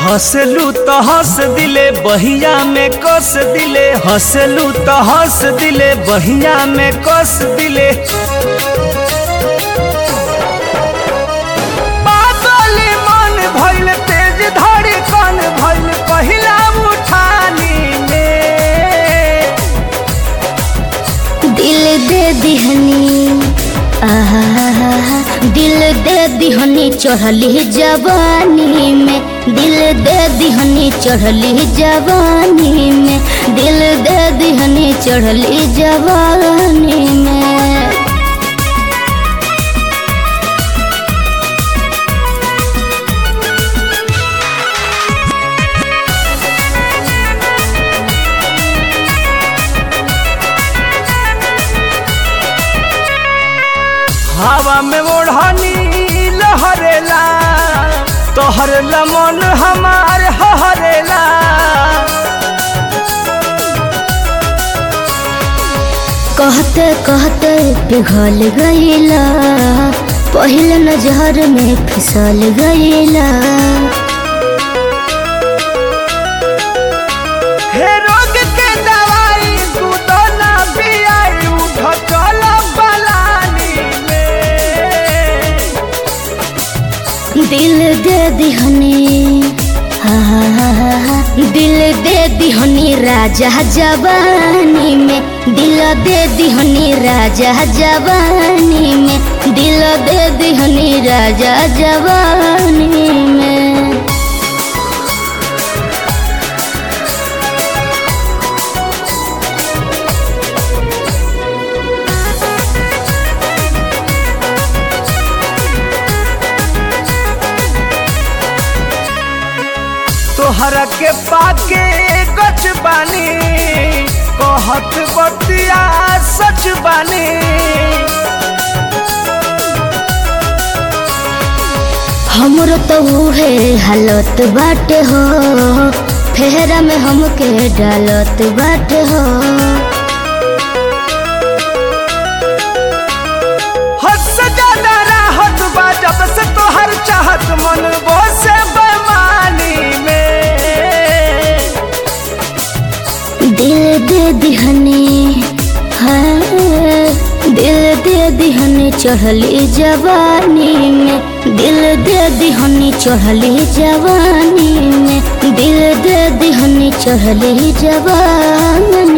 हंसलू तो हंस दिले बहिया में कस दिले हंसलू तो हंस दिले बहिया में कस दिले बादल मन भइल तेज धड़कन भइल पहिला उठानी में दिल दे दिहनी आहा दिल दे दिहनी चढ़ली जवानी में दिल दे दिहनी चढ़ली जवानी में दिल दे दिहनी चढ़ली जवानी में हवा में ओढ़नी लहरेला तोहर लमन हमार हरेला कहते कहते पिघल गईला पहले नजर में फिसल गईला हे रोग के दवाई तू तो ना पियाई उठ चल पलानी में दिल दे दिहनी हा हा हा हा हा। दिल दे दिहनी राजा जवानी में दिल दे दिहनी राजा जवानी में दिल दे दिहनी राजा जवानी में तोहरा के पाके गच बानी कहत बतिया सच बानी हमरो तो उहे हालत बाटे हो फेरा में हमके डालत बाटे हो हद से ज्यादा राहत बा जब से तोहर चाहत मन से बेमानी में दिल दे दिहनी हाँ दिल दे दिहनी चढ़ली जवानी में दिल दे दिहनी चढ़ली जवानी में दिल दे दिहनी चढ़ली जवानी